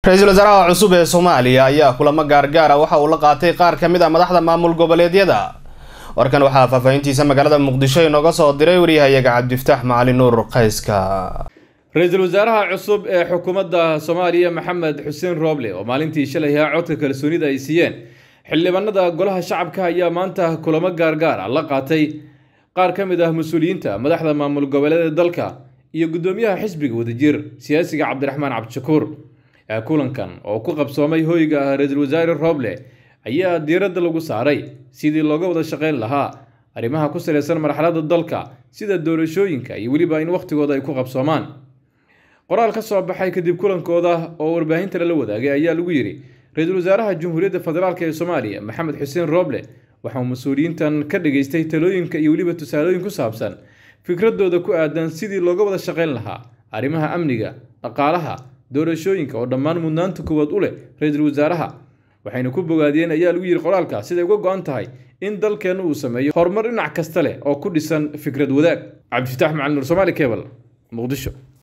ra-iisul wasaaraha cusub ee soomaaliya ayaa kulamo gaargaara waxa uu la qaatay qaar ka mid a madaxda maamul goboleedyada warkan waxaa faahfaahintiisa magaalada muqdisho inooga soo diray waryahayaga cabdiftaax macali nuur qayska ra-iisul wasaaraha cusub ee xukuumadda soomaaliya maxamed xuseen rooble oo maalintii shalay ahaa codka kalsoonida ay siiyeen xildhibaanada golaha shacabka ayaa maanta kulamo gaargaar ah la qaatay qaar ka mid ah mas-uuliyiinta madaxda maamul goboleeda dalka iyo guddoomiyaha xisbiga wadajir siyaasiga cabdiraxmaan cabdishakuur kulankan oo ku qabsoomay hoyga ah ra-iisul wasaare rooble ayaa diiradda lagu saaray sidii looga wada shaqeyn lahaa arrimaha ku salaysan marxaladda dalka sida doorashooyinka iyo weliba in wakhtigooda ay ku qabsoomaan qoraal ka soo baxay kadib kulankooda oo warbaahinta lala wadaagay ayaa lagu yidhi ra-iisul wasaaraha jamhuuriyadda federaalk ee soomaaliya maxamed xuseen rooble waxauu mas-uuliyiintan ka dhageystay talooyinka iyo weliba tusaalooyin ku saabsan fikradooda ku aadan sidii looga wada shaqeyn lahaa arrimaha amniga dhaqaalaha doorashooyinka oo dhammaan mudnaanta koowaad u leh ra-iisul wasaaraha waxayna ku bogaadiyeen ayaa lagu yidhi qoraalka siday uga go-an tahay in dalkeenna uu sameeyo horumar dhinac kasta leh oo ku dhisan fikrad wadaag cabdifitaax macali nur somaali cebal muqdisho